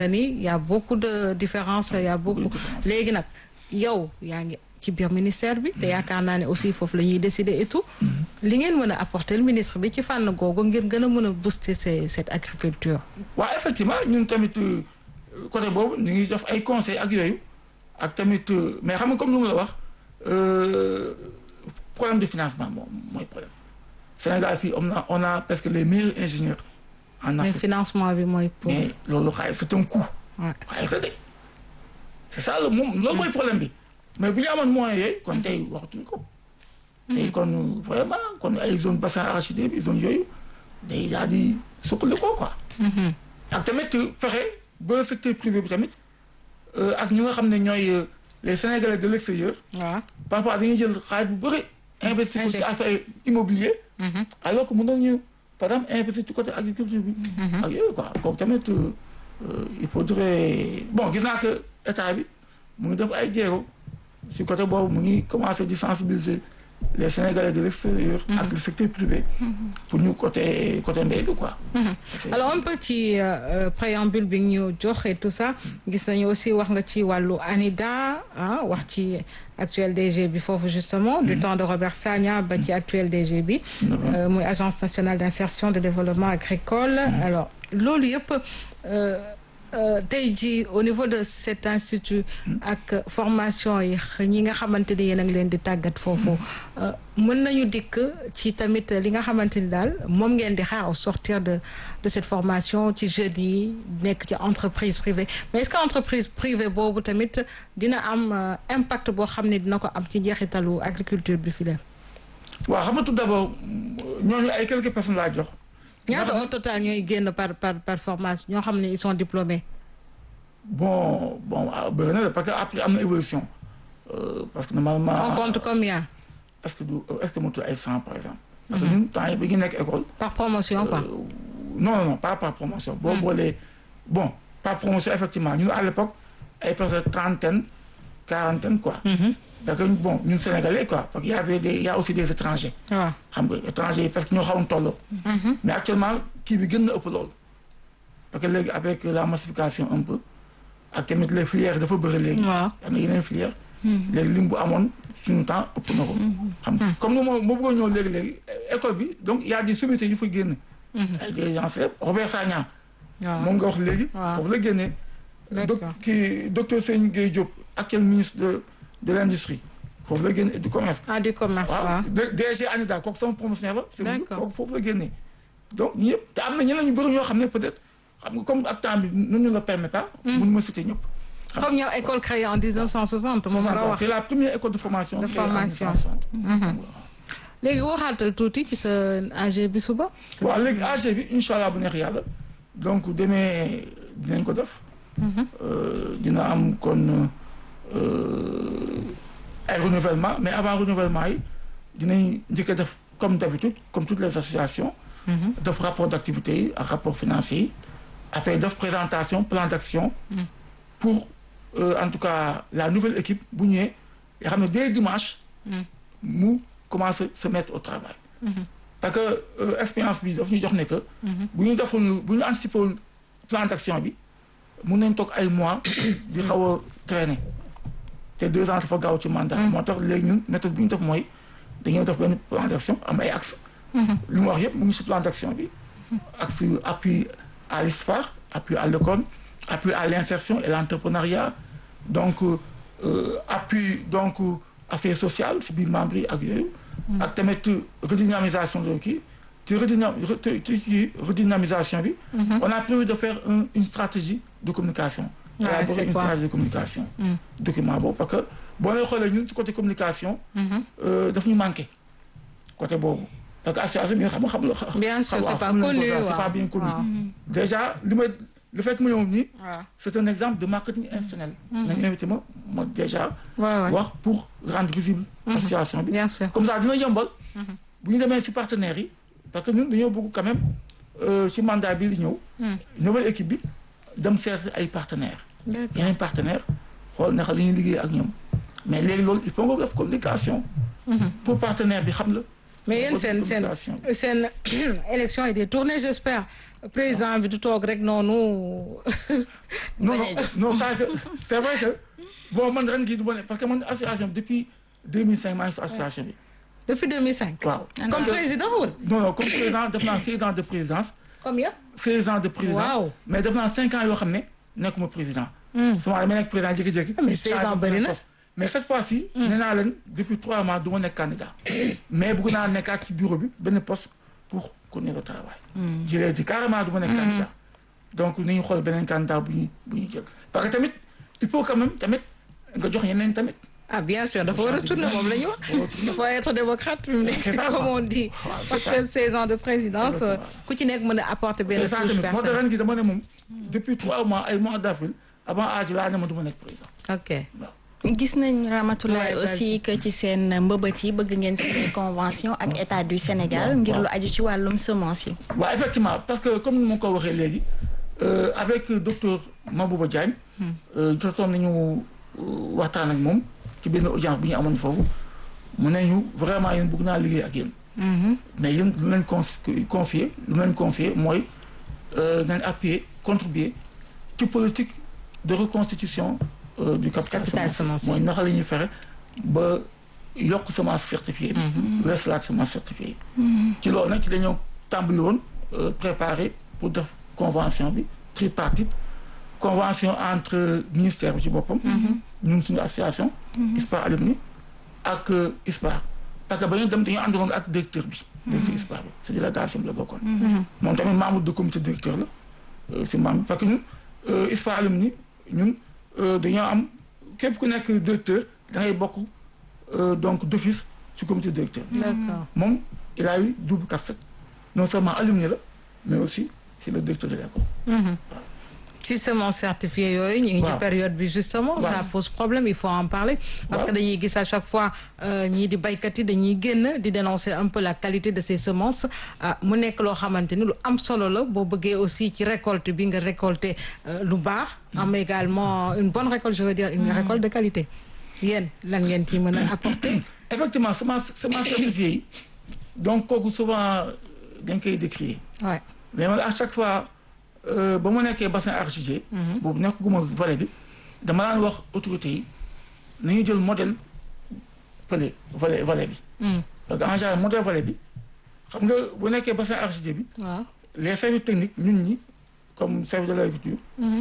ni y a beaucoup de différences y a beaucoup léegi nag yow yaa ngi ci biir ministère bi te yaakaar naa ne aussi foofu la ñuy décider et tout li ngeen mën a apporter le ministre bi ci fànn googu ngir gën a mën a booster cette agriculture waaw effectivement ñun tamit côté boobu ñu ngi def ay conseils ak yooyu ak tamit mais xam nga comme lu mu la wax problème de financement moom mooy problème Sénégal fii on a on a presque les meilleurs ingénieurs en mais Afrique financement bi mooy pour mais loolu xaalis c'est un coût Ouais. xaalis la de c'est ça le moom loolu mooy problème bi mais bu ñu amoon moyens yooyu kon tey waxtuñ ko tey kon vraiment kon ay zone bassin arachidier bi zone yooyu day daal di suqali ko quoi ak tamit fexe ba secteur privé bi tamit euh, ak ñi nga xam ne ñooy euh, les Sénégalais de l'extérieur waaw parfois dañuy jël xaalis bu bëri investir ko ci Injecté. affaire immobilier alors que mënoon ñu par exemple investir ci côté agriculture bi ak yooyu quoi kooku tamit euh, euh, il faudrait bon gis naa que état bi mu ngi def ay jéego ci côté boobu mu ngi commencer di sensibiliser les Sénégalais de l'extérieur ak le secteur privé pour ñu côté côté mbay bi quoi C'est- alors un peu ci euh, euh, préambule bi ñu jox et tout ça gis nañu aussi wax nga ci wàllu ANIDA ah wax ci actuel DG bi foofu justement du temps de Robert Sagna ba ci actuel DG bi euh, muy agence nationale d'insertion de développement agricole alors loolu yëpp euh, euh, tey jii au niveau de cet institut ak formation yi ñi nga xamante ni yéen a ngi leen di tàggat foofu euh, mën nañu dikk ci tamit li nga xamante ni daal moom ngeen di xaar au sortir de de cette formation ci jeunes yi nekk ci entreprise privée mais est-ce que entreprise privée boobu tamit dina am euh, impact boo xam ne dina ko am ci njeexitalu agriculture bi fi leen waaw xam nga tout d'abord ñooñu ay quelques personnes laa jox ñaata au total ñooy génn par par par formation ñoo xam ne ils sont diplômés bon bon ah, bëri na de parce que après am na évolution Euh, parce que normalement on compte combien est-ce que du est-ce que motul ay cent par exemple parce que ñun temps yi bi ñu nekk école par promotion quoi euh, non non non pas par promotion boo boolee bon par promotion effectivement ñun à l'époque ay personnes trentaine quarantaine quoi parce que bon ñun sénégalais quoi parce que y avait des y a aussi des étrangers waaw xam nga étrangers yi parce que ñoo xawoon tolloo mais actuellement kii bi gën na ëpp loolu parce que léegi avec la massification un peu ak tamit les filières dafa bëri léegi waaw am na yeneen filière léegi lim bu amoon suñu temps ëpp na ko xam nga comme ni moo moo bëggoon ñëw léegi-léegi école bi donc y a des sommités yu fa génn ay des gens célèbres Robert Sagna waaw moom nga wax léegi waaw. foofu la génnee D'accord. doc kii docteur Seyni Gueye Diop actuel ministre de de l'industrie foofu la génne et du commerce ah du commerce waaw waaw D- DG ANIDA kooku sama promotionnaire la c'est D'accord. kooku foofu la génnee donc ñëpp te am na ñeneen ñu bëri ñoo xam ne peut-être xam nga comme ak temps bi nu ñu la permet pas mun ma citer ñëpp première école créée en 1960 moom nga wax c'est la première école de formation De créée en formation. 1960. léegi waxaatal tuuti ci sa AG bi suba waaw léegi AG bi incha allah bu neex yàlla donc demee dinañ ko def. Euh, dina am kon euh, ay renouvellement mais avant renouvellement yi dinañ njëkk a def comme d'habitude comme toutes les associations. def rapport d'activité yi ak rapport financier yi après def présentation plan d'action. pour euh, en tout cas la nouvelle équipe bu ñëwee nga xam ne dès dimanche. mu commencer se mettre au travail. parce que euh, expérience bi daf ñu jox ne que. bu ñu deful bu ñu anticiper wul plan d'action bi mun nañ toog ay mois di xaw a traîner te deux ans dafa gaaw ci mandat. moo tax léegi ñun méthode bu ñu def mooy dañoo def benn plan d'action am ay axes. li mu wax yëpp mu ngi ci plan d'action bi. axe appui à l'ISPAR appui à l'école appui à l'insertion et l'entrepreneuriat donc euh, appui donc affaires sociales si biir membres yi ak yooyu. ak tamit redynamisation de kii ci redynam ci ci redynamisation bi. on a prévu de faire un, une stratégie de communication. Ouais, élaborer c'est une quoi? stratégie de communication. document boobu parce que boo leen xoolee ñun ci côté communication. euh, daf ñu manqué côté boobu. parce que association bi nga xam nga xam la. Bien sûr, xam- c'est waaw, pas xam nañ ko, connu, waaw, c'est waaw. pas bien connu. Waaw. déjà li may le fait que ma ñëw nii. waaw c'est un exemple de marketing institutionnel. nañu invité ma ma déjà. waaw waaw wax pour rendre visible. association bi. bien sûr comme ça dina yombal. bu ñu demee ci partenaires yi. parce que ñun dañoo bëgg quand même euh, ci mandat bi li ñëw. nouvelle équipe bi dem seet ay partenaires. d'accord yeneen partenaires xool naka li ñuy liggéey ak ñoom. mais léegi loolu il faut nga def communication. pour partenaire bi xam la. mais yéen seen seen communication seen élection yi détourné j'espère président bi du toog rek noonu non non bañ a non ça que c'est vrai que bon man ren gii du ma ne parce que man association bi depuis 2005 maa ngi si association bi depuis 2005 waaw. comme président wala non non comme président def naa 16 ans de présidence combien 16 ans de présidence. Waaw. mais def naa 5 ans yoo xam ne nekkuma président. souvent damay nekk président jékki-jékki. mais 16 ans bëri na. mais cette fois-ci. nee naa leen depuis 3 mois du ma nekk candidat. mais bëgg naa nekkaat ci bureau bi benn poste pour continuer le travail. je l'ai dit carrément du ma nekk candidat. donc ni ñu xool beneen candidat bu ñuy bu ñuy jël parce que tamit il faut quand même tamit nga jox ñeneen tamit. ah bien sûr dafa war a tourner moom la ñu wax il faut être démocrate fi mu nekk C'est ça, comme quoi. on dit Waaw, c'est parce ça. que 16 ans de présidence Exactement. ku ci nekk mën a apporter benn c'est ça touche tamit moo tax personnelle ren gi dama ne moom depuis 3 mois ay mois d'avril avant âge laa ne ma du ma nekk président. ok waaw. gis nañ Ramatoulaye Ouais, aussi que ci seen mbëbët yi bëgg ngeen signer convention ak état du Sénégal waaw, ngir waaw. lu aju ci wàllum semence yi. waaw effectivement parce que comme ni ma ko waxee léegi euh, avec docteur Mabouba Diagne. euh, jotoon nañu euh, waxtaan ak moom ci benn audience bu ñu amoon foofu mu ne ñu vraiment yéen bëgg naa liggéey ak yéen. mais yéen lu leen con confier lu leen confier mooy euh, ngeen appuyer contribuer ci politique de reconstitution euh, du capital, Capital semencier. mooy naka la ñuy fexe ba yokk semence certifiée bi. wees laat semence certifiée yi. ci loolu nag ci la ñu tàmbali woon euh, préparer pour def convention bi tripartite convention entre ministère bi ci boppam. ñun suñu association. ISPA alumni ak euh, ISPA parce que ba ñu dem dañu àndoon ak directeur bi. directeur ISPA bi sa délégation bi la bokkoon. moom tamit membre du comité directeur la euh, si membre parce que ñun euh, ISPA alumni ñun euh, dañoo am képp ku nekk directeur da ngay bokk euh, donc d'office ci comité directeur. d'accord moom il a eu double casquette non seulement alumni la mais aussi c'est le directeur de l'école. si semence certifiée yooyu ñu ngi ci Waaw. période bi justement Waaw. ça pose problème il faut en parler parce Waaw. que dañuy gis à chaque fois euh, ñii di baykat yi dañuy génn di dénoncer un peu la qualité de ces semences ah mu nekk loo xamante ni lu am solo la boo bëggee aussi ci récolte bi nga récolter euh, lu baax am également une bonne récolte je veux dire une récolte de qualité yéen lan ngeen ci mën a apporter effectivement semence semence certifiée yi donc kooku souvent euh, dañ koy décrier ouais mais man à chaque fois euh, ba mu nekkee bassin arachidier. boobu nekkaguma volet bi dama daan wax autorités yi nañu jël modèle volet volet volet bi. Mm. parce que en général modèle volet bi xam nga bu nekkee bassin arachidier bi waaw les services techniques ñun ñi comme service de l'agriculture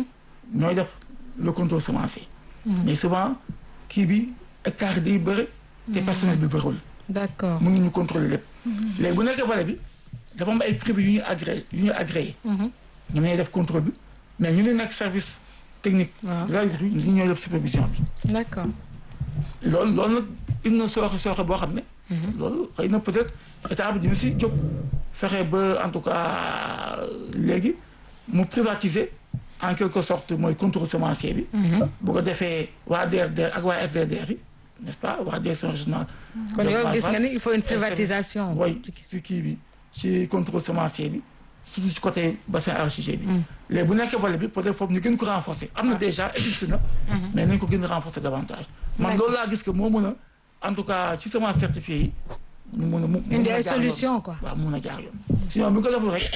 ñooy def le contrôle semencier. mais souvent kii bi hectare yi day bëri. te personnel bi bëriwul. d'accord mun nañu contrôler lépp. léegi bu nekkee volet bi dafa am ay privés yu ñuy agréé yu ñuy agréé. ñoom ñooy def contrôle bi mais ñu ne nekk service technique. Waaw. de l'agriculture ñu ñooy def supervision bi. d'accord loolu loolu nag indi na sooxe sooxe boo xam ne. loolu xëy na peut-être état bi dina si jóg fexe ba en tout cas léegi mu privatiser en quelque sorte mooy contrôle semencier bi. bu ko defee waa DRDR ak waa SDDR yi n'est-ce pas waa direction régionale. kon yow gis nga ni il faut une et service- privatisation oui ci kii bi ci contrôle semencier bi surtout ci côté bassin arachidier bi. léegi bu nekkee volet bi peut-être foofu ñu gën ko renforcer am na déjà existe na. mais nañ ko gën a renforcer davantage. man loolu laa gis que moo mën a en tout cas ci semence certifiée yi ñu mën a mu. mu indi mën a ay jaar yoon. solution quoi waaw mun a jaar yoon. sinon bu ñu ko deful rek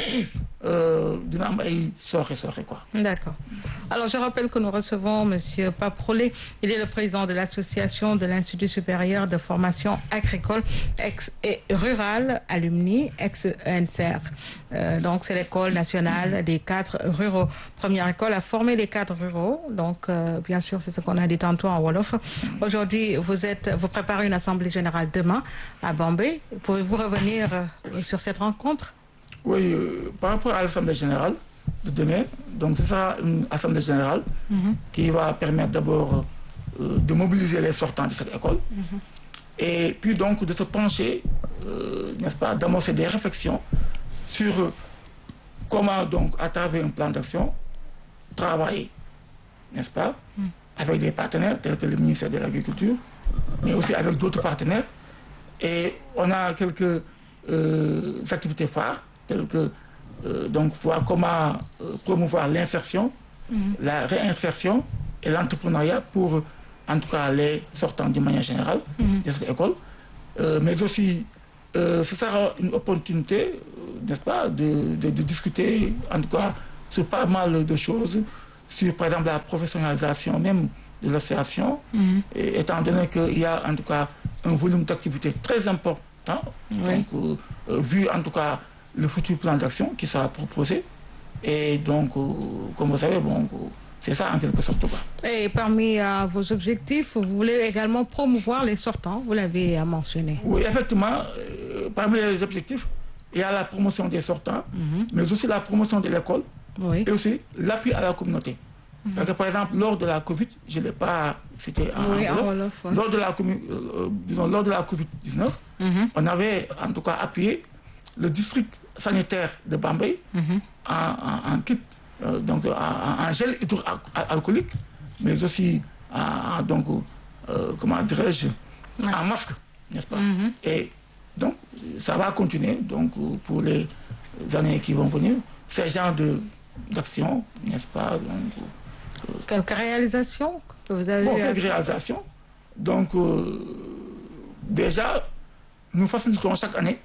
euh, dina am ay sooxe sooxe quoi. D'accord. Alors, je rappelle que nous recevons Monsieur Pape Rollet. Il est le président de l'association de l'Institut supérieur de formation agricole ex et rurale, alumni, ex-NCR. Euh, donc, c'est l'école nationale des cadres ruraux. Première école à former les cadres ruraux. Donc, euh, bien sûr, c'est ce qu'on a dit tantôt en Wolof. Aujourd'hui, vous êtes, vous préparez une assemblée générale demain à Bombay. Pouvez-vous revenir euh, sur cette rencontre? Oui, euh, par rapport à l'Assemblée générale de demain, donc ce sera une Assemblée générale qui va permettre d'abord euh, de mobiliser les sortants de cette école et puis donc de se pencher, euh, n'est-ce pas, d'amorcer des réflexions sur euh, comment donc à travers un plan d'action travailler, n'est-ce pas, avec des partenaires tels que le ministère de l'Agriculture, mais aussi avec d'autres partenaires. Et on a quelques euh, activités phares, telles que euh, donc voir comment euh, promouvoir l'insertion, la réinsertion et l'entrepreneuriat pour en tout cas les sortants d'une manière générale de cette école, Euh, mais aussi euh, ce sera une opportunité, euh, n'est-ce pas, de, de, de discuter, en tout cas, sur pas mal de choses, sur, par exemple, la professionnalisation même de l'association, et étant donné qu'il y a, en tout cas, un volume d'activité très important, donc, euh, euh, vu, en tout cas, le futur plan d'action qui sera proposé. Et donc, euh, comme vous savez, bon, euh, c'est ça en quelque sorte. quoi. Et parmi euh, vos objectifs, vous voulez également promouvoir les sortants, vous l'avez euh, mentionné. Oui, effectivement, euh, parmi les objectifs, il y a la promotion des sortants, mais aussi la promotion de l'école Oui. et aussi l'appui à la communauté. Parce que, par exemple, lors de la Covid, je ne l'ai pas, c'était en, Oui, en Wolof. Wolof, ouais. lors de la, commu- euh, euh, disons, lors de la Covid-19, Mhm. on avait en tout cas appuyé le district sanitaire de Bambay en, en- en kit, euh, donc en, en- en gel hydroalcoolique, mais aussi en, en- donc, euh, comment dirais-je, en masque, n'est-ce pas Et donc, ça va continuer donc, euh, pour les années qui vont venir, ce genre de- d'action, n'est-ce pas donc, Quelques réalisations que vous avez Bon, euh, quelques réalisations. Donc, euh, déjà, nous facilitons chaque année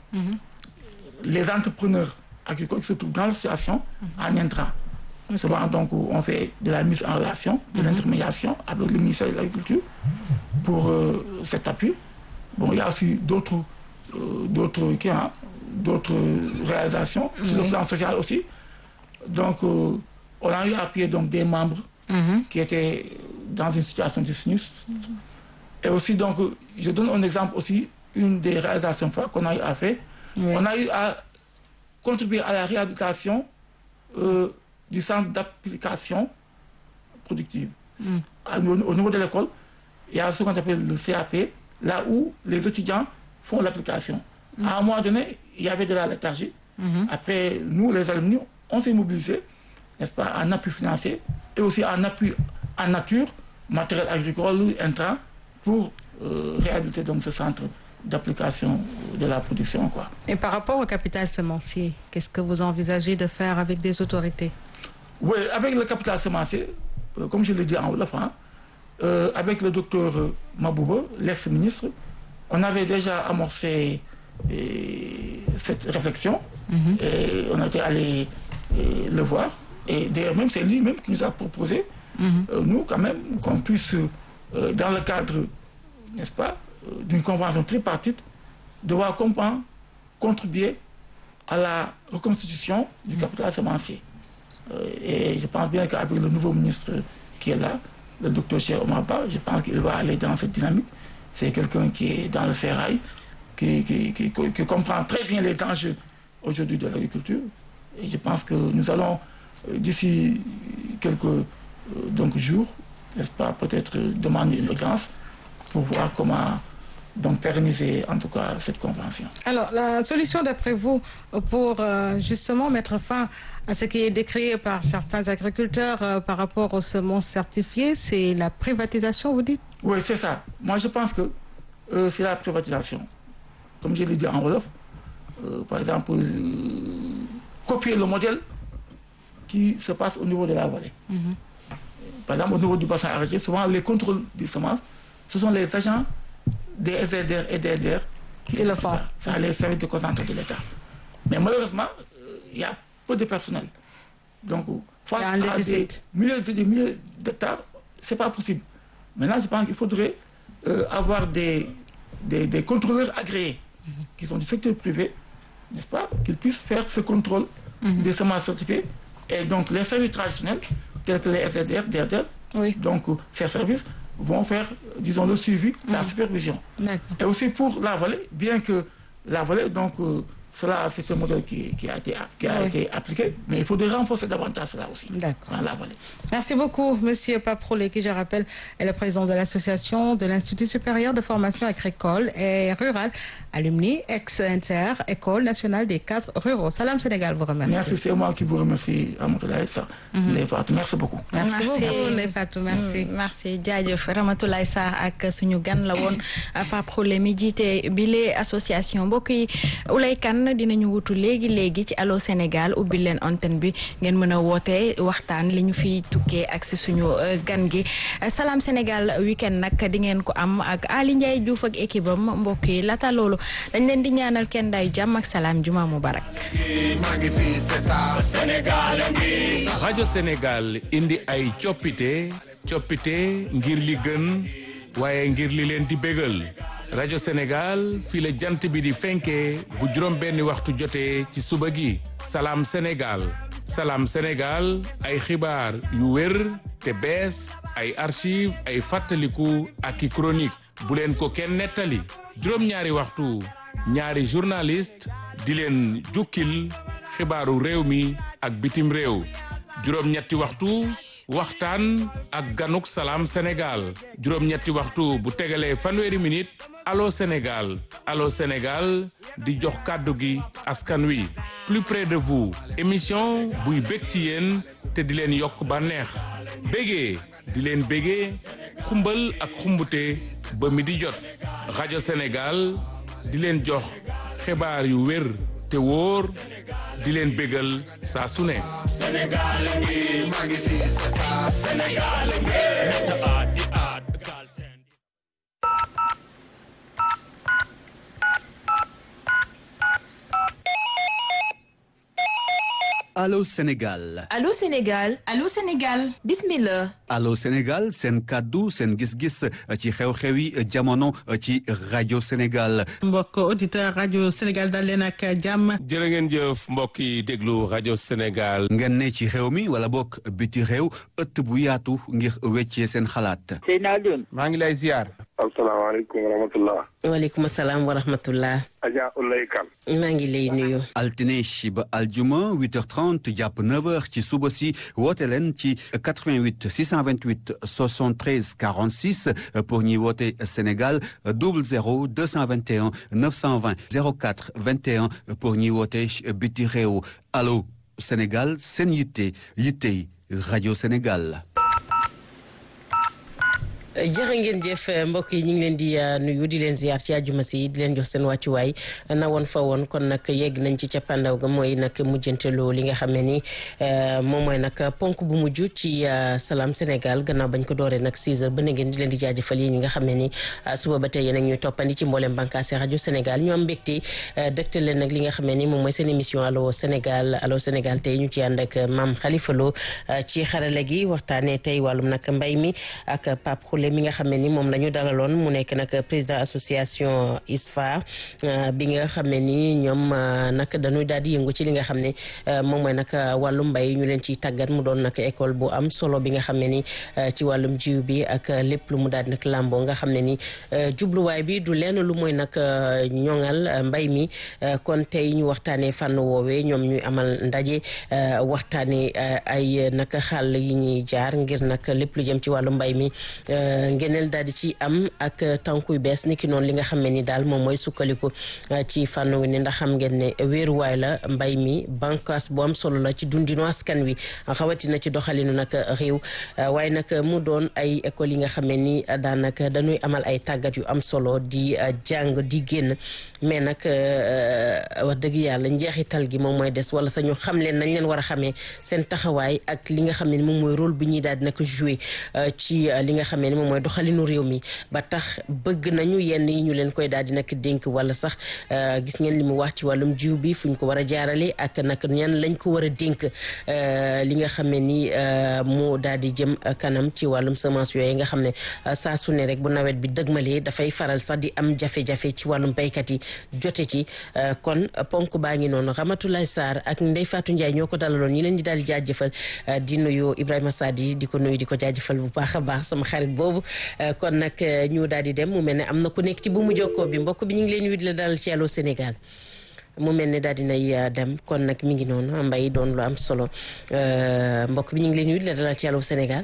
les entrepreneurs agricoles qui se trouvent dans l'association en intrant. Souvent, donc, on fait de la mise en relation, de l'intermédiation avec le ministère de l'Agriculture pour euh, cet appui. Bon, il y a aussi d'autres euh, d'autres qui, hein, d'autres réalisations sur le Oui. plan social aussi. Donc, euh, on a eu à appuyer donc, des membres mhm. qui étaient dans une situation de sinistre. Et aussi, donc, euh, je donne un exemple aussi, une des réalisations fortes qu'on a eu à faire. Oui. On a eu à contribuer à la réhabilitation euh, du centre d'application productive. À- Au, au niveau de l'école, il y a ce qu'on appelle le CAP, là où les étudiants font l'application. À un moment donné, il y avait de la léthargie. Après, nous, les alumni, on s'est mobilisés, n'est-ce pas, en appui financier et aussi en appui en nature, matériel agricole, intrant, pour euh, réhabiliter donc ce centre d'application de la production. Quoi. Et par rapport au capital semencier, qu'est-ce que vous envisagez de faire avec des autorités Oui, avec le capital semencier, euh, comme je l'ai dit en Wolof, hein, euh, avec le docteur euh, Mabouba, l'ex-ministre, on avait déjà amorcé euh, cette réflexion et on était allé euh, le voir. Et d'ailleurs, même c'est lui-même qui nous a proposé, euh, nous quand même, qu'on puisse, euh, dans le cadre, n'est-ce pas, euh, d'une convention tripartite, devoir comprendre, contribuer à la reconstitution du capital semencier. Euh, et je pense bien qu'avec le nouveau ministre qui est là, le docteur Cheikh Omar Ba, je pense qu'il va aller dans cette dynamique. C'est quelqu'un qui est dans le ferraille, qui, qui, qui- qui comprend très bien les enjeux aujourd'hui de l'agriculture. Et je pense que nous allons, euh, d'ici quelques euh, donc, jours, n'est-ce pas, peut-être euh, demander une audience pour voir comment donc, pérenniser en tout cas cette convention. Alors, la solution d'après vous pour euh, justement mettre fin à ce qui est décrié par certains agriculteurs euh, par rapport aux semences certifiées, c'est la privatisation, vous dites Oui, c'est ça. Moi, je pense que euh, c'est la privatisation. Comme je l'ai dit en Wolof, euh, par exemple, euh, copier le modèle qui se passe au niveau de la vallée. Par exemple, au niveau du bassin arachidier, souvent les contrôles des semences, ce sont les agents des SDR et des DR Qui le font. Ça, ça les services de concentré de l'État. Mais malheureusement, euh, il y a peu de personnel. Donc, face Il y a un à des déficit. milliers et des milliers d'hectares, ce n'est pas possible. Maintenant, je pense qu'il faudrait euh, avoir des, des, des contrôleurs agréés qui sont du secteur privé, n'est-ce pas, qu'ils puissent faire ce contrôle des semences certifiées. Et donc, les services traditionnels, tels que les SDR, DRDR, Oui. donc euh, ces services vont faire, euh, disons, le suivi, la supervision. D'accord. Et aussi pour la vallée, bien que la vallée, donc, euh, cela, c'est un modèle qui, qui a, été, qui a Oui. été appliqué, mais il faudrait renforcer davantage cela aussi D'accord. dans la vallée. Merci beaucoup, Monsieur Paprolé, qui, je rappelle, est le président de l'association de l'Institut supérieur de formation agricole et rurale, alumni, ex-inter, École nationale des cadres ruraux. Salam Sénégal vous remercie. Merci, c'est moi qui vous remercie, Amoutalaï, ça. Les Fatou. Merci beaucoup. Merci, Merci. beaucoup, les Fatou. Merci. Mm, merci jaajëf Ramatoulaye Sarr ak suñu gan la woon Pape Khoule mi jiite bile association mbokk yi Oulay Kane gan dinañu wutu léegi léegi ci Allô Sénégal ubbi leen antenne bi ngeen mën a woote waxtaan li ñu fi tukkee ak si suñu gan gi Salam Sénégal weekend nag di ngeen ko am ak Ali Ndiaye Diouf ak équipe am mbokk yi laata loolu dañ leen di ñaanal kenn day jàmm ak salaam juma mubarak rajo Sénégal indi ay coppite coppite ngir li gën waaye ngir li leen di bégal rajo Sénégal fii la jant bi di fenkee bu juróom benni waxtu jotee ci suba gi salaam Sénégal salaam Sénégal ay xibaar yu wér te bees ay archive ay fàttaliku ak i chronique bu leen ko kenn nettali juróom-ñaari waxtu ñaari journaliste di leen jukkil xibaaru réew mi ak bitim réew juróom-ñetti waxtu waxtaan ak ganuk salaam Sénégal juróom-ñetti waxtu bu tegalee fanweeri minute allo Sénégal allo Sénégal di jox kàddu gi askan wi plus près de vous émission buy bég ci yéen te di leen yokk bànneex bégee di leen bégee xumbal ak xumbute ba mi di jot rajo Sénégal di leen jox xibaar yu wér te wóor di leen bégal saa su ne Allô Sénégal Allô Sénégal Allô Sénégal bismillah Allô Sénégal seen kàddu seen gis-gis ci xew-xewi jamono ci rajo Sénégal mbokk auditeur rajo Sénégal dal leen ak jàmm jërë ngeen jëf mbokk yi déglu rajo Sénégal ngeen ne ci xew mi wala bokk biti réew ëtt bu yaatu ngir weccee seen xalaat Seyna Alioune maa ngi lay ziar asalaamaaleykum wa rahmatullah waaleykum salaam wa rahmatullah Adja Ulay Kan maa ngi lay nuyu altine ba aljuma 8h30 jàpp 9h ci suba si woote leen ci 88 628 73 46 pour ñuy woote Sénégal 00 221 920 04 21 pour ñuy woote biti réew allo Sénégal seen yitte yittey rajo Sénégal. jërë ngeen jëf mbokk yi ñu ngi leen di nuyu di leen ziar ci àjjuma si di leen jox seen wàccuwaay na woon fa woon kon nag yegg nañ ci cappaandaw ga mooy nag mujjanteloo li nga xam ne ni moom mooy nag ponk bu mujj ci Salam Sénégal gannaaw bañ ko dooree nag 6 heures ba na ngeen di leen di jaajëfal yi ñi nga xam ne ni suba ba tey yéen ak ñuy toppandi ci mboolem bànqaasi rajo Sénégal ñu am mbégte dëgtal leen nag li nga xam ne ni moom mooy seen émission allo Sénégal allo Sénégal tey ñu ci ànd ak Mame Khalifa Lo ci xarale gi waxtaanee tey wàllum nag mbay mi ak Pape Khoule mi nga xam ne ni moom la ñu dalaloon mu nekk nag président association ISFA bi nga xam ne ni ñoom nag dañuy daal di yëngu ci li nga xam ne moom mooy nag wàllum mbay ñu leen ciy tàggat mu doon nag école bu am solo bi nga xam ne ni ci wàllum jiw bi ak lépp lu mu daal di nag làmboo nga xam ne ni jubluwaay bi du lenn lu mooy nag ñoŋal mbay mi kon tey ñu waxtaanee fànn woowee ñoom ñuy amal ndaje waxtaanee ay nag xàll yi ñuy jaar ngir nag lépp lu jëm ci wàllu mbay mi ngeneel daal di ci am ak tànkuy bees ni ki noonu li nga xam ne ni daal moom mooy sukkandiku ci fànn wi ni ndax xam ngeen ne wéeruwaay la mbay mi bànqaas bu am solo la ci dundinu askan wi xawatina ci doxalinu nag réew waaye nag mu doon ay école yi nga xam ne ni daanaka dañuy amal ay tàggat yu am solo di jàng di génn mais nag wax dëgg yàlla njeexital gi moom mooy des wala sañu xam leen nañ leen war a xamee seen taxawaay ak li nga xam ne ni moom mooy rôle bi ñuy daal di nag jouer ci li nga xam ne ni moom mooy doxalinu réew mi ba tax bëgg nañu yenn yi ñu leen koy daal di nag dénk wala sax gis ngeen li mu wax ci wàllum jiw bi fu ñu ko war a jaarale ak nag ñan lañ ko war a dénk li nga xam ne ni mu daal di jëm kanam ci wàllum semence yooyu nga xam ne saa su ne rek bu nawet bi dëgmalee dafay faral sax di am jafe-jafe ci wàllum béykat yi jote ci kon ponk baa ngi noonu Ramatoulaye Sarr ak Ndeye Fatou Ndiaye ñoo ko dalaloon ñi leen di daal di jaajëfal di nuyu Ibrahima Sadi di ko nuyu di ko jaajëfal bu baax a baax sama xarit boobu kon nag ñu daal di dem mu mel ne am na ku nekk ci bu mu jokkoo bi mbokk bi ñu ngi leen di la dalal ci Allô Sénégal mu mel ne daal dinay dem kon nag mi ngi noonu mbay doon lu am solo mbokk bi ñu ngi leen di la dalal ci Allô Sénégal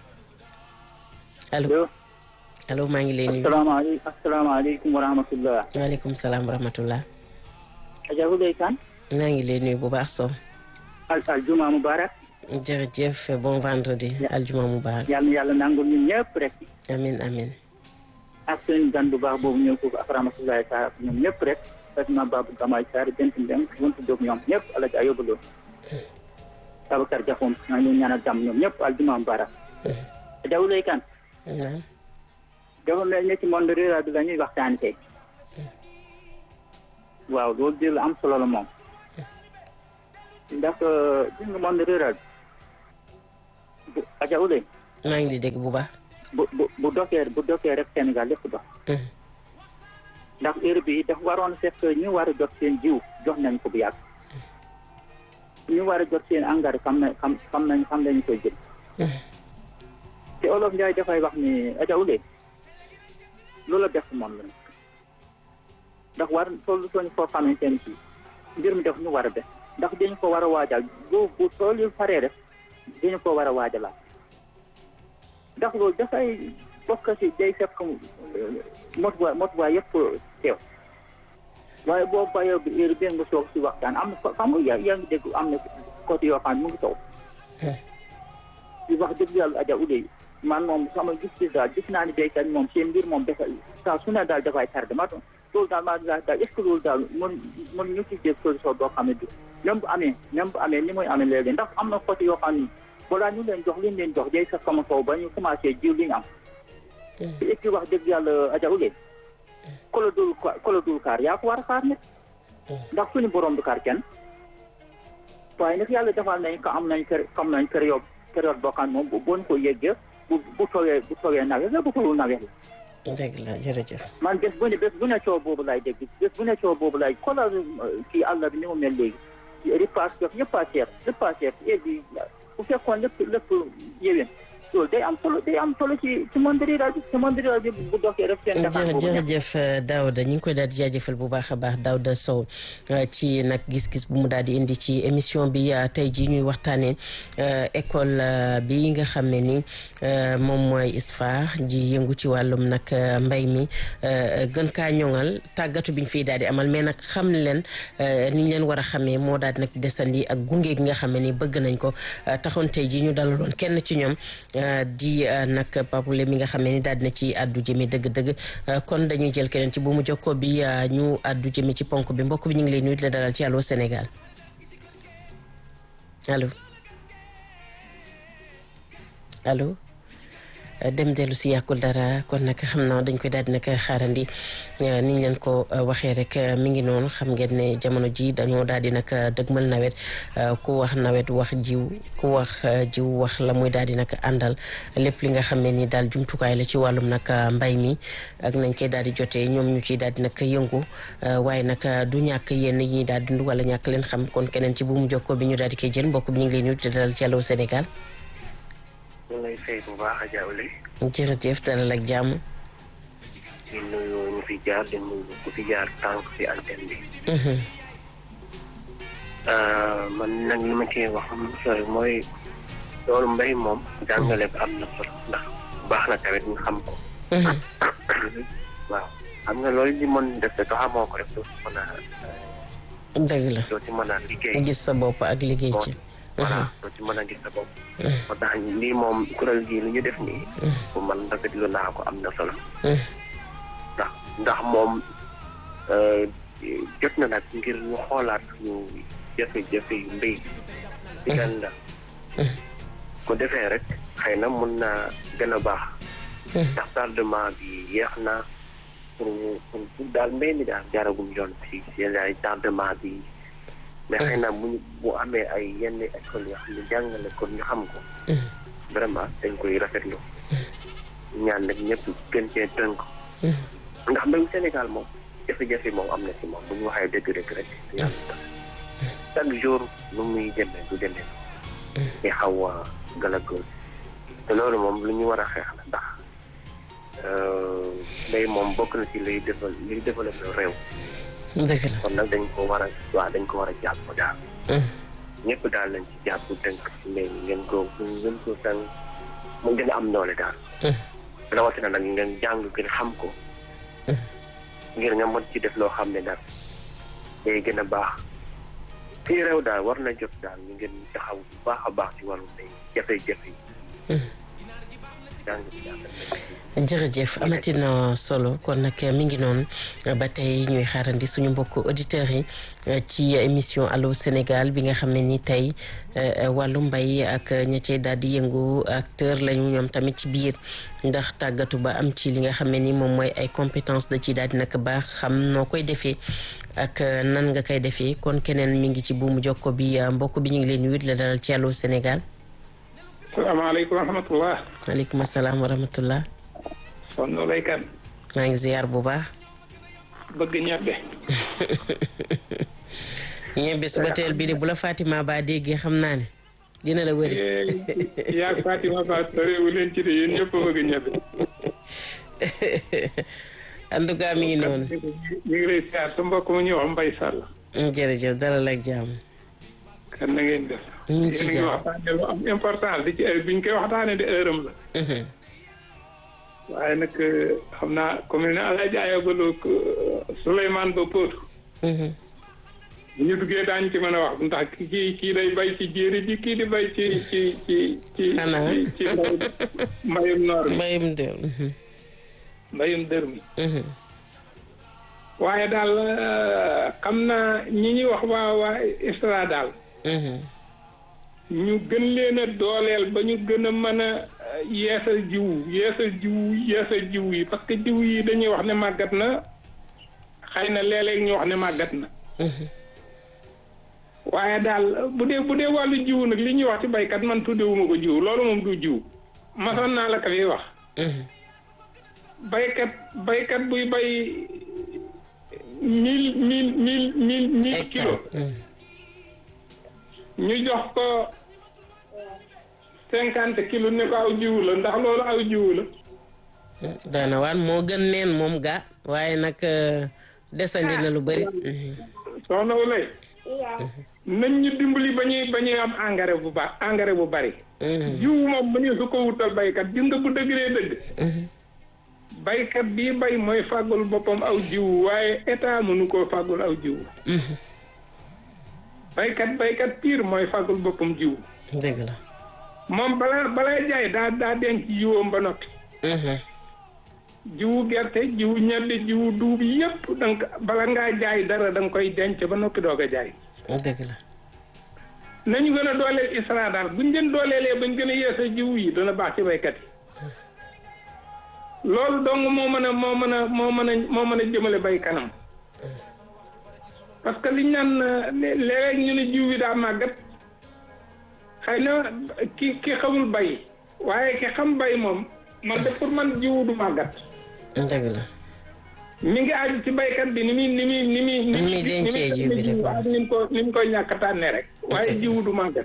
allo allo maa ngi leen di. asalaamaaleykum asalaamaaleykum wa rahmatulah. waaleykum salaam wa rahmatulah. Adja Ulay Kan. maa ngi lay nuyu bu baax Sow. al aljuma mubarak. jërëjëf bon vendredi aljuma mubarak. yàlla na yàlla nangul ñun ñëpp rek. amin amin ak suñu gan bu baax boobu ñëw foofu ak rahmatullahi taala ak ñoom ñëpp rek. Fatima Babou Gamay Sarr Bent Mbeng Wuntu Diop ñoom ñëpp Alaaji Ayoba Lo Babacar Diakhoum maa ngi leen ñaanal jàmm ñoom ñëpp aljuma mubarak Adja Ouleye Kane naam dafa mel ni ci monde rural bi la ñuy waxtaan tey waaw loolu di la am solo la moom ndax gis nga monde rural bi bu Adja Ouleye maa ngi di dégg bu baax bu bu bu dokkee bu dokkee rek Sénégal lépp dox ndax heure bi dafa waroon fekk ñu war a jot seen jiw jox nañ ko bu yàgg ñu war a jot seen engrais xam na xam xam nañ xam nañu koy jël te olof Njaay dafay wax ni Adja Ouleye loola def moom la ndax war toll sooñu foo xamante ne si mbir mi def ñu war a def ndax dañu ko war a waajal bu bu tool yu faree rek dañu ko war a waajalaat ndax loolu dafay bokk si day fekk motuwaay motuwaay yëpp teew waaye boo bayoo bi heure bi nga toog si waxtaan am na xam nga yaa yaa ngi dégg am na côté yoo xam ne mu ngi taw di wax dëgg yàlla Adja Ouleye man moom sama gis-gis daal gis naa ni béykat moom seen mbir moom dafa saa su ne daal dafay tardé ma loolu daal maa daal est ce que loolu daal mën mën ñu ci dégg solution boo xam ne du même bu amee même bu amee ni muy amee léegi ndax am na côté yoo xam ni balaa ñu leen jox li ñu leen jox day fekk sama kaw ba ñu commencé jiw li ñu am te et puis wax dëgg yàlla Adja Ouleye kola dul kola dul kaar yaa ko war a xaar nit ndax suñu borom du kaar kenn waaye nag yàlla defal nañ ko am nañ kër xam nañ période période boo xam ne moom bu ñu ko yeggee bu bu tawee bu tawee nawet la bu tawul nawet la dëgg la jërëjëf man bés bu ne bés bu ne coow boobu laay dégg bés bu ne coow boobu laay xoolal kii àll bi ni mu mel léegi ripaas def yëpp a seer yëpp a seer et puis bu fekkoon lépp lépp yéwén loolu day am solo day am solo ci ci monde rural bi ci monde rural bi bu doxee rek seen defar boobu jërëjëf Daouda ñu ngi koy daal di jaajëfal bu baax a baax Daouda Sow ci nag gis-gis bu mu daal di indi ci émission bi tey jii ñuy waxtaanee école bi nga xam ne ni moom mooy ISFA ji yëngu ci wàllum nag mbay mi gën kaa ñoŋal tàggatu bi ñu fiy daal di amal mais nag xam leen ni ñu leen war a xamee moo daal di nag desandi ak gunge gi nga xam ne ni bëgg nañ ko taxoon tey jii ñu dalaloon kenn ci ñoom. di nag papule mi nga xam ne ni daal dina ci àddu jëmi dëgg-dëgg kon dañuy jël keneen ci bu mu jokkoo bi ñu àddu jëmi ci ponk bi mbokk bi ñu ngi lay nuyu di la dalal ci Allô Sénégal allo allo dem dellu si yàkkul dara kon nag xam naa dañ koy daal di nag xaarandi ni ñu leen ko waxee rek mi ngi noonu xam ngeen ne jamono ji dañoo daal di nag dëgmal nawet ku wax nawet wax jiw ku wax jiw wax la muy daal di nag àndal lépp li nga xam ne ni daal jumtukaay la ci wàllum nag mbay mi ak nañ koy daal di jotee ñoom ñu ciy daal di nag yëngu waaye nag du ñàkk yenn yi ñuy daal dund wala ñàkk leen xam kon keneen ci bu mu jokkoo bi ñu daal di koy jël mbokk bi ñu ngi lay nuyu di dalal ci Allô Sénégal. ñu ngi lay fay bu baax Adja Ouleye. jërëjëf dalal ak jàmm. di nuyu ñu fi jaar di nuyu ku fi jaar tànk ci antenne bi. man nag li ma cee wax sori mooy loolu mbay moom jàngale bi am na solo ndax baax na tamit ñu xam ko. waaw xam nga loolu li mën def te xamoo ko rek doo ci mën a. dëgg la doo ci mën a liggéey. gis sa bopp ak liggéey ci. voilà doo ci mën a gis sa bopp. moo tax lii moom kuréel gii lu ñu def nii. bu man rafetlu naa ko am na solo. ndax ndax moom jot na nag ngir ñu xoolaat ñu jafe-jafe yu mbéy. ci gan la. ko defee rek xëy na mun naa gën a baax. ndax tardement bi yeex na pour pour pour daal mbéy mi daal jaaragum yoon si seen ay tardement bi. mais xëy na bu ñu bu amee ay yenn école yoo xam ne jàngale kon ñu xam ko. vraiment dañ koy rafetlu. ñaan nag ñëpp gën cee tënk. ndax mbéyum Sénégal moom jafe-jafe moom am na ci moom bu ñu waxee dëgg rek rek yàlla tax chaque jour nu muy demee du demee. te xaw a gàllankoor te loolu moom lu ñu war a xeex la ndax mbéy moom bokk na ci liy développé liy développé réew. dëgg la kon nag dañ ko war a waaw dañ ko war a jàpp daal. ñëpp daal lañ ci jàpp tënk ci mbéy mi ngeen ko ngeen ko tànk mu gën a am doole daal. rawatina nag ngeen jàng gën xam ko. ngir nga mën ci def loo xam ne daal day gën a baax. fii réew daal war na jot daal ñu ngeen taxaw bu baax a baax ci wàllu mbéy jafe-jafe yi. jàng bi daal jërëjëf amati na solo kon nag mi ngi noonu ba tey ñuy xaarandi suñu mbokk auditeurs yi ci émission allo Sénégal bi nga xam ne ni tey wàllu mbay ak ña cay daal di yëngu acteur lañu ñoom tamit ci biir ndax tàggatu ba am ci li nga xam ne ni moom mooy ay compétence da ci daal di nag baax xam noo koy defee ak nan nga koy defee kon keneen mi ngi ci buumu jokko bi mbokk bi ñu ngi leen wit la dalal ci allo Sénégal. salaamaaleykum wa rahmatullah. waaleykum salaam wa rahmatullah. sonn laykan maa ngi ziar bu baax. bëgg ñebbe. ñebbe suba teel bi de bu la Fatima Ba déggee xam naa ne dina la wëri. yaa Fatima Ba sorewu leen ci de yéen ñëpp bëgg ñebbe. en tout cas mi ngi noonu. ñu ngi lay ziar sa mbokk mu ñuy wax Mbaye Sall. jërëjëf dalal ak jàmm. kan na ngeen def. ñu ngi ci yéen a ngi waxtaane lu am importance di ci heure bi ñu koy waxtaane de heure am la. waaye nag xam naa comme ne Alaaji Ayabaloo Souleymane Ba Potou. bu ñu duggee daañu ci mën a wax ndax kii kii day bay ci jéeri ji kii di bay ci ci ci ci. xanaa ci ci mbayum noor mi mbayum dër. mbayum dër mi. waaye daal xam naa ñi ñuy wax waa waa ISRA daal. ñu gën leen a dooleel ba ñu gën a mën a yeesal jiwu yeesal jiwu yeesal jiwu yi parce que jiwu yi dañuy wax ne màggat na xëy na léeg-léeg ñu wax ne màggat na. waaye daal bu dee bu dee wàllu jiwu nag li ñuy wax ci baykat man tuddewuma ko jiwu loolu moom du jiwu masoon naa la ko fi wax. baykat baykat buy bay mille mille mille mille mille kilos. ñu jox ko cinquante kilos ne ko aw jiwu la ndax loolu aw jiwu la. daana waan moo gën neen moom ga waaye nag desandi na lu bëri. soxna Wulay. nañ ñu dimbali ba ñuy ba ñuy am engrais bu baax engrais bu bari. jiwu moom ba ñu su ko wutal baykat gis nga bu dëggee dëgg. baykat bii bay mooy fàggul boppam aw jiwu waaye état mënu koo fàggul aw jiwu. baykat baykat pire mooy fàggul boppam jiwu. dëgg la. moom balaa balaa jaay daa daa denc jiwoom ba noppi. jiwu gerte jiwu ñebbe jiwu duub yépp donc bala ngaa jaay dara da nga koy denc ba noppi doog a jaay. dëgg la. nañu gën a dooleel ISRA daal buñ leen dooleelee bañ gën a yeesa jiwu yi dana baax ci baykat yi. loolu dong moo mën a moo mën a moo mën a moo mën a jëmale bay kanam. parce que liñ naan léeg-léeg ñu ne jiw bi daa màggat xëy na ki ki xamul bay waaye ki xam bay moom man de pour man jiwu du màggat. dëgg la. mi ngi aju ci baykat bi ni muy ni muy ni muy. ni muy dencee jiw bi rek ak ni mu ko ni mu koy ñàkk a tànnee rek. waaye jiwu du màggat.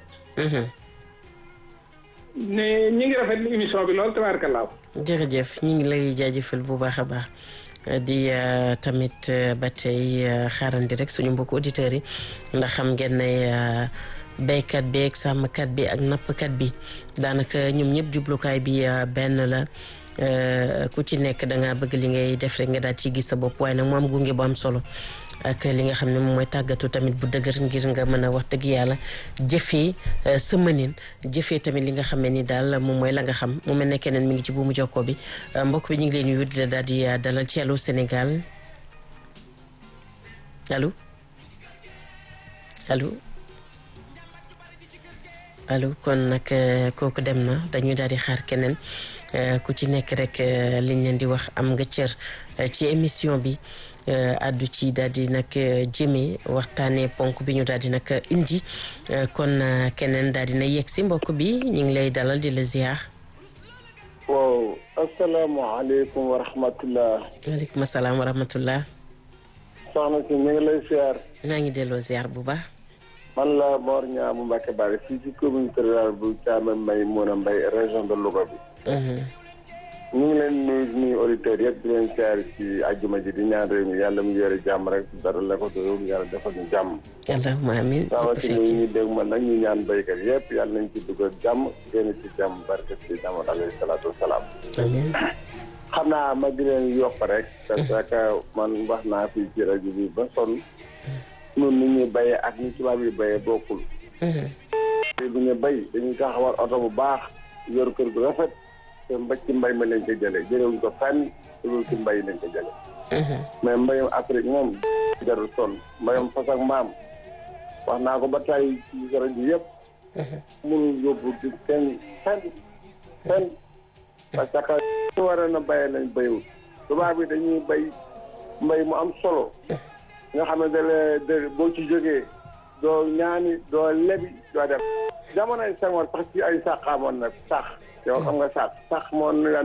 ne ñi ngi rafetlu émission bi lool tabaarkalaaw. jërëjëf ñu ngi lay jaajëfal bu baax a baax. di tamit ba tey xaarandi rek suñu mbokku auditeurs yi ndax xam ngeen ne béykat bi ak sàmmkat bi ak nappkat bi daanaka ñoom ñëpp jublukaay bi benn la ku ci nekk da ngaa bëgg li ngay def rek nga daal ci gis sa bopp waaye nag mu am gunge bu am solo ak li nga xam ne moom mooy tàggatu tamit bu dëgër ngir nga mën a wax dëgg yàlla jëfee sa mënin jëfee tamit li nga xam ne ni daal moom mooy la nga xam mu mel ne keneen mi ngi ci buumu jokkoo bi mbokk bi ñu ngi leen di wut daal di dalal ci Allô Sénégal allo allo allo kon nag kooku dem na dañuy daal di xaar keneen ku ci nekk rek liñ leen di wax am nga cër ci émission bi addu ci daal di nag jëmee waxtaanee ponk bi ñu daal di nag indi kon keneen daal dina yegg si mbokk bi ñu ngi lay dalal di la ziar. waaw asalaamaaleykum wa rahmatullah. waaleykum salaam wa rahmatullah. soxna si ñu ngi lay ziar. naa ngi delloo ziar bu baax. man la Mor Niang bu Mbacke Bari fii ci commune rurale bu Thiamène Mbaye Mouna Mbaye région de Louga bi. ñu ngi leen nuyu nuyu auditeurs yëpp di leen siyaar ci àjjuma ji di ñaan réew mi yàlla mu yore jàmm rek dara la ko réew mi yàlla defal ñu jàmm. allahumma amiin rawatina ñi ñu dégg man nag ñu ñaan béykat yëpp yàlla nañ ci dugg ak jàmm génn ci jàmm barke ci jàmm alayhi salaatu wasalaam. amiin. xam naa ma di leen yokk rek. parce que man wax naa fii ci rajo bi ba sonn. ñun ni ñuy béyee ak ni tubaab yi béyee bokkul. te bu ñu béy dañuy taxawal oto bu baax yor kër gu rafet te mba ci mbay ma lañ ko jëlee jëlewuñ ko fenn loolu ci mbay lañ ko jëlee mais mbayum Afrique moom jarul sonn mbayum fas ak mbaam wax naa ko ba tey ci rajo yëpp mënul yóbbu di kenn fenn fenn parce que ñu waroon a béyee lañ béyul tubaab bi dañuy béy mbay mu am solo nga xam ne da de boo ci jógee doo ñaani doo lebi doo def jamonoy Senghor sax ci ay sax amoon na sax yow xam nga sax sax moo